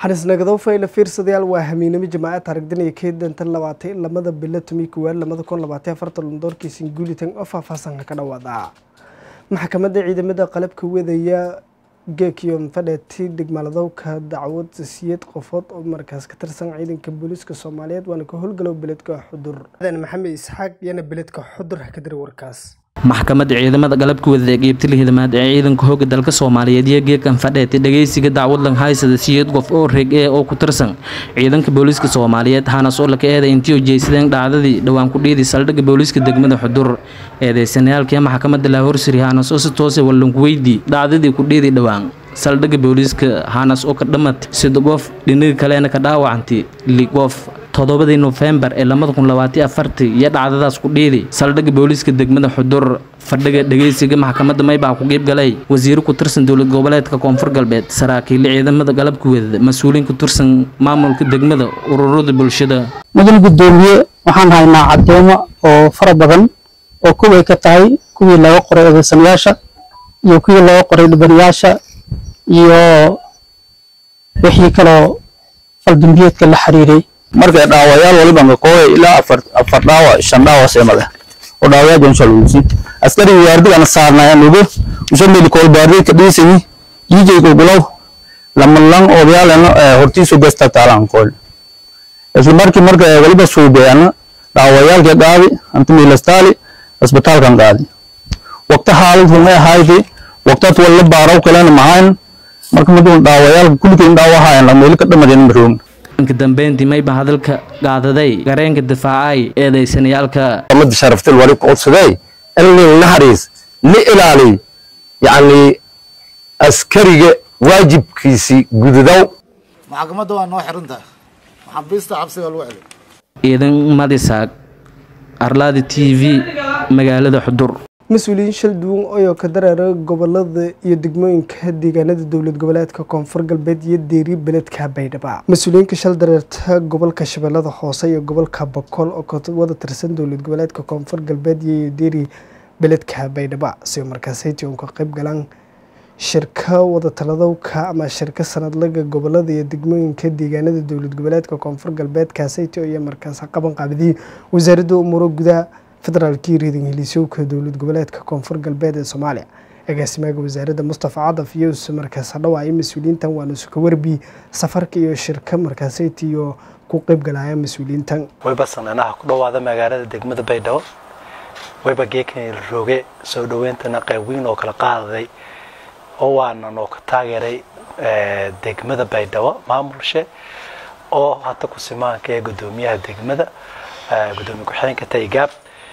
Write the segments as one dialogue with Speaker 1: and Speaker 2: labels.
Speaker 1: xanisnagadow fayla fiirsadayaal waa hamiinimo jamaaca taarigdanaya keedantan labaatay lamada bilo tumi kuwaad lamada kun labaatay afartan doorkiisin guulitan oo faahfaahsanka ka dhawaada maxkamadda ciidamada qalabka wadaya geekiyon fadheeti dhigmaaladowka dacwad siyad qofood oo markaas ka tirsan ciidanka booliiska soomaaliyeed waana ka howlgalow beledka xudur maxamed isxaaq yana beledka xudur ha ka diri warkaas
Speaker 2: maxkamadda ciidamada galabka wadada qeybta lihidamaad ee ciidanka hooga dalka soomaaliyeed iyo geekan fadheetay dhageysiga dacwadlan haysada siyeed qof oo reeg ee oo ku tirsan ciidanka booliiska soomaaliyeed hanas oo laka eeday intii ujeeysadeen dhacdadii dhowaan ku dhiiday saldhigga booliiska degmada xudur eedeysanayaalkii maxkamadda laahorsiri hanas oo si toose wallanku weydii dhacdadii ku dhiiday dhowaan saldhigga booliiska hanas oo ka dhamatay sida qof dhinaga kalena ka dhaawacantay li qof toddobadii nofembar ee labada kun labaatiyo afartii iyo dhacdadaas ku dhiiday saldhigga booliiska degmada xudur fadhiga dhageysiga maxkamadda maybaa ku qeyb galay wasiiro ku tirsan dowlad goboleedka koonfur galbeed saraakiille ciidamada galabka wadada mas-uuliin ku tirsan maamulka degmada ururada bulshada
Speaker 3: mudan guddoomiye waxaan haynaa caddeemo oo fara badan oo kuway ka tahay kuwii laga qoray eedeysanayaasha iyo kuwii laga qoray dhibanayaasha iyo wixii kaloo faldambiyeedka la xiriiray
Speaker 4: markay dhaawayaal waliba ngakooya ilaa afar afar dhaawa shan dhaawa seemale oo dhaawayaa jonsha lugusi askariga waardigana saarnaya nugu ushameli koolbaardi ka dhiisani jiijay gulgulaw lamalang odayaalena hortiisu gasta taalan kool isla markii marka waliba suubeeyana dhaawayaalka qaadi antimilastaali isbitaalkan qaadi waqti xaalad rumay ahayti waqtad walla baaraw kalena mahayn marka madun dhaawayaalka kulligeyn dhaawahayan lameeli ka dhamadeen maroom
Speaker 2: ka dambeyntii mayba hadalka qaadaday gareenka difaacay eedeysanayaalka
Speaker 5: mada sharaftil wali ku codsaday in nin naxariis la ilaaliy yacni askariga waajibkiisii gududow
Speaker 6: maxkamadda waa noo xiran tahay maxaabiista cabsiga lagu celay
Speaker 2: ciidan madisaag arlaada t v magaalada xudur
Speaker 1: mas-uuliyiin shal duwan oyoo ka dareera gobolada iyo degmooyinka deegaanada dowlad goboleedka koonfur galbeed iyo deeri beledka baydhaba mas-uuliyiinka shal dareerta gobolka shabeellada hoose iyo gobolka bokool oo ka wada tirsan dowlad goboleedka koonfur galbeed iyo deeri beledka baydhaba si markaasaytii uun ka qayb galaan shirka wadatalladowka ama shirka sanadlaga gobolada iyo degmooyinka deegaanada dowlad goboleedka koonfur galbeed kaasaytii iyo markaas qaban qaabidiyey wasaaradda umuuro gudaha federaalkii reeding heliisowka dowlad goboleedka koonfur galbeed ee soomaaliya agaasimaha wasaaradda mustafa cadaf iyo use markaas dhawaaya mas-uuliyiintan waana suka warbi safarka iyo shirka markaasaytiyo ku qeyb galaya mas-uuliyiintan
Speaker 7: wayba sananaha ku dhowaada magaalada degmada baydhabo wayba geekan rooge soo dhaweyntana qayb weyn oo kala qaadaday oo waana noo ka taageeray degmada baydhabo maamulshe oo hata ku simaanka ee gudoomiyaha degmada gudoomiye ku-xigeenka taygaab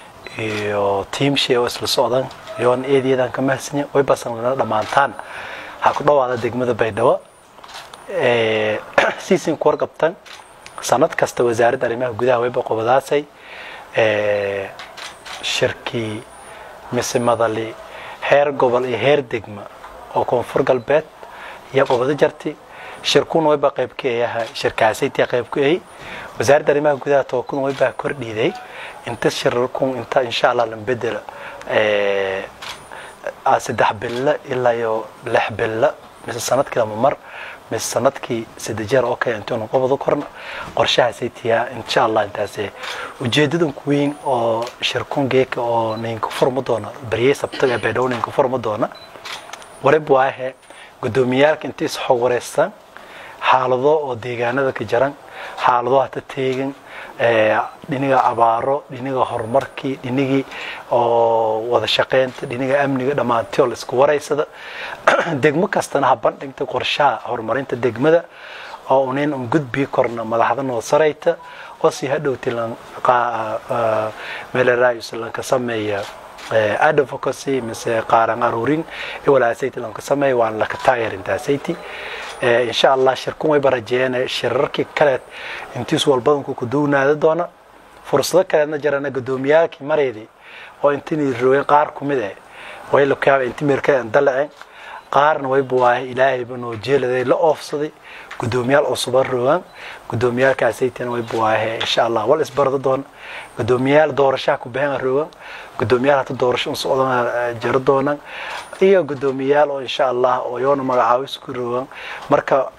Speaker 7: iyo tiimshee oo isla socdan iyoona eedayadan ka mahadsanyin way basanlana dhammaantaan waxaa ku dhowaada degmada baydhabo siisin ku warqabtan sanad kasta wasaaradda arrimaha gudaha wayba qobadaasay shirkii mise madali heer gobol iyo heer degma oo koonfur galbeed iyo qobado jarti shirkuna wayba qayb ka eeyaha shirkaasaytii qayb ku eey wasaaradda arrimaha gudaha tookuna waybaa kordhiiday inta shirarkun inta insha allah la bedela saddex bilo ilaa iyo lix bilo mise sanadkii lama mar mise sanadkii saddex jeer oo kale intuunu qobado korna qorshahaasay tiyaa insha allah intaas ujeedadan ku weyn oo shirkun geeka oo ninka furma doona baryey sabtaga ee baydhabo ninka furma doona warib waahe gudoomiyaalka inta is xog wareystaan xaalado oo deegaanada ka jaran xaalado hata teegan dhiniga abaaro dhiniga horumarkii dhinigii oo wada shaqeynta dhiniga amniga dhammaantioo la isku waraysada degmo kastana ha bandhigta qorshaha horumarinta degmada oo unayn un gudbii korna madaxda noo sarayta oo si hadhowti meelerayus lanka sameeya advocacy mise qaaran aruurin walaasayt lanka sameeya waan laka taageerintaasaytii insha allah shirkun wayba rajeeyeen shirarkii kaleed intiis walbadanku ku duwnaada doona fursado kaleedna jirana gudoomiyaalkii mareydii oo intinay roogeen qaar kumid eh way lakaaba inti meerkadan dalaceen qaarna wayba waaye ilaahayba noo jeeladay la oofsaday gudoomiyaal cusuba roogaan gudoomiyaalkaasaytina wayba waaye insha allah wal isbardo doona gudoomiyaal doorashaha ku baxeen roogaan gudoomiyaal hata doorasho un socdana jiro doonaan iyo gudoomiyaal oo insha allah oo yoona magacaabis ku roogaan marka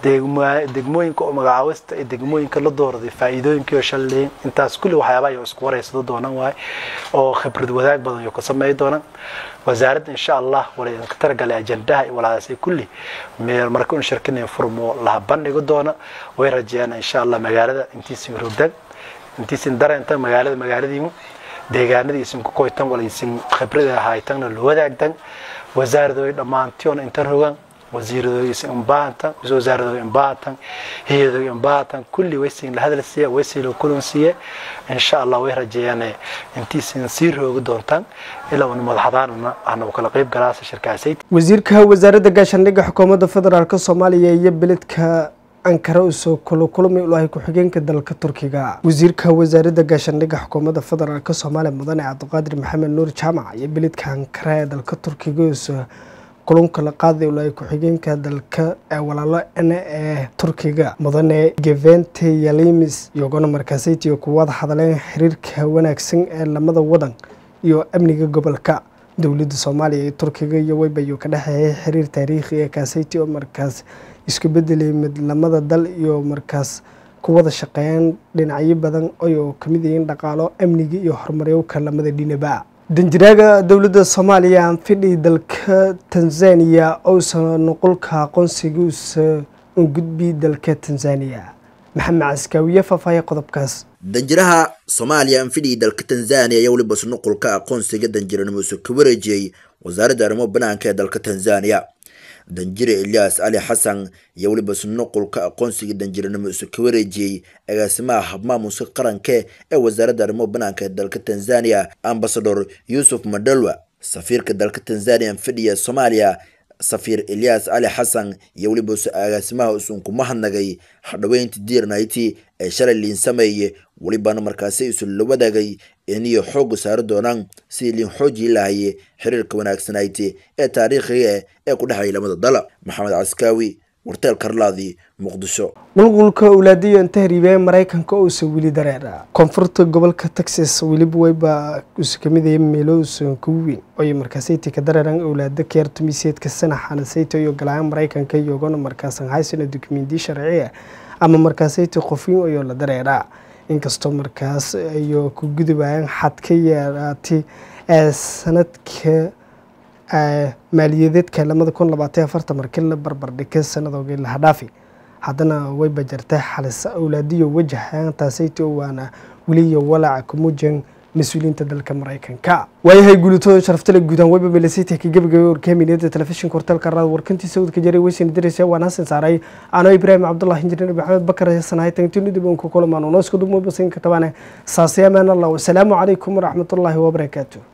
Speaker 7: degma- degmooyinka oo magacaawista iyo degmooyinka la doorday faa'iidooyinkii oo shalleyn intaas kulli waxyaabaha ay isku wareysado doonaan waaye oo khibrad wadaag badan iyo ka sameey doonaan wasaaradda insha allah wala idinka talagalay ajandaha iyo walaalaasay kulli meel marka un shirkinayn furmo laha bandhigo doona way rajeeyaan insha allah magaalada intiisin rogdan intiisin dareentan magaalada magaaladiimu deegaanadii isin ku koytan wala isin khibrada haytanna la wadaagtan wasaaradooy dhammaantiyoona intan rogan wasiiradooy isin imbaatan wasaaradooy imbaatan hiyadooy imbaatan kulli waysin la hadal siiya waysin la kulan siiye insha allah way rajeeyaan intiisin sii roogi doontaan ilaa uu madaxdaanna ahna kala qayb galaasa shirkaasay
Speaker 1: wasiirka wasaaradda gaashaandhigga xukuumadda federaalk soomaaliya iyo beledka ankara usoo kula kulmay ulahay ku-xigeenka dalka turkiga wasiirka wasaaradda gaashaandhigga xukuumadda federaalk soomaaliya mudane cabdiqaadir maxamed nuur jaamac iyo beledka ankara ee dalka turkiga usoo kulunka la qaaday ulahay ku-xigeenka dalka ee walaalo ene ee turkiga mudane gevente yalimis iyagona markaasaytiyo ku wada hadleen xiriirka wanaagsan ee lamada wadan iyo amniga gobolka dowladda soomaaliya iyo turkiga iyo weybayo ka dhexeeyay xiriir taariikhi ee kaasayti oo markaas isku bedelay mid lamada dal iyo markaas ku wada shaqeeyaan dhinacyo badan oo kamid yihiin dhaqaalo amniga iyo horumaryowka lamada dhinaba danjiraaga dowladda soomaaliya aan fidhi dalka tanzania ousa nuqulka aqoonsigiisa u gudbi dalka tanzania maxamed caskaawiye faahfaahiya qodobkaas
Speaker 8: danjiraha soomaaliya anfidhii dalka tanzania ayaa weliba nuqulka aqoonsiga danjiranimose ka wareejiyey wasaaradda arrimo banaanka ee dalka tanzania danjire elias cali xasan iyo weliba nuqulka aqoonsiga danjiranimo isu ka wareejiyey agaasimaha habmaamuska qaranke ee wasaaradda arrimo banaanka ee dalka tanzania ambasador yuusuf madalwa safiirka dalka tanzania anfidhiya soomaaliya safiir elias cali xasan iyo weliba agaasimaha usun ku mahadnagay hadhaweynta diirnayti ee shalay liin sameeye welibana markaasi isu la wadaagay iniyo xooga saari doonaan sidii liin xoojii lahaye xiriirka wanaagsanayti ee taariikhiga ee ku dhexeeya lamada dala maxamed caskaawi warteel karlaadi muqdisho
Speaker 1: qulqulka owlaadiyo inta hariibee maraykanka uusa weli dareera koonfurta gobolka texas weliba weyba usa kamidaya meelo uusan kugu weyn oyo markaasayti ka dareeran owlaada keertumiseedka sanaxana sayto iyo galaan maraykanka iyagona markaasan haysana dukumenti sharciya ama markaasayti qofin ayoo la dareeraa inkastoo markaas ayo ku gudubayaan xad ka yeeraatay ee sanadka maaliyadeedka lamada kun labaatan afartan markii la barbardhigay sanadoogi laha dhaafi haddana way bajartay xalisa owlaadiyo wajahaan taasayto waana weliya walaaca kumuujan mas-uuliyiinta dalka maraykanka waayahay guulitooda sharaftale guudaan weyba melasita ka gebagabay warkaaminiyada telefishinka horteelka raad warkantii sawdka jaray weysina diraysa waan hasan saaray ano ibraahim cabdullah injineer maxamed bakar hasanahay tantinidib unka kulamaan unoosku dumubasinka tabaane saasiyamaanallah wasalaamu calaykum waraxmatullaahi wabarakaatu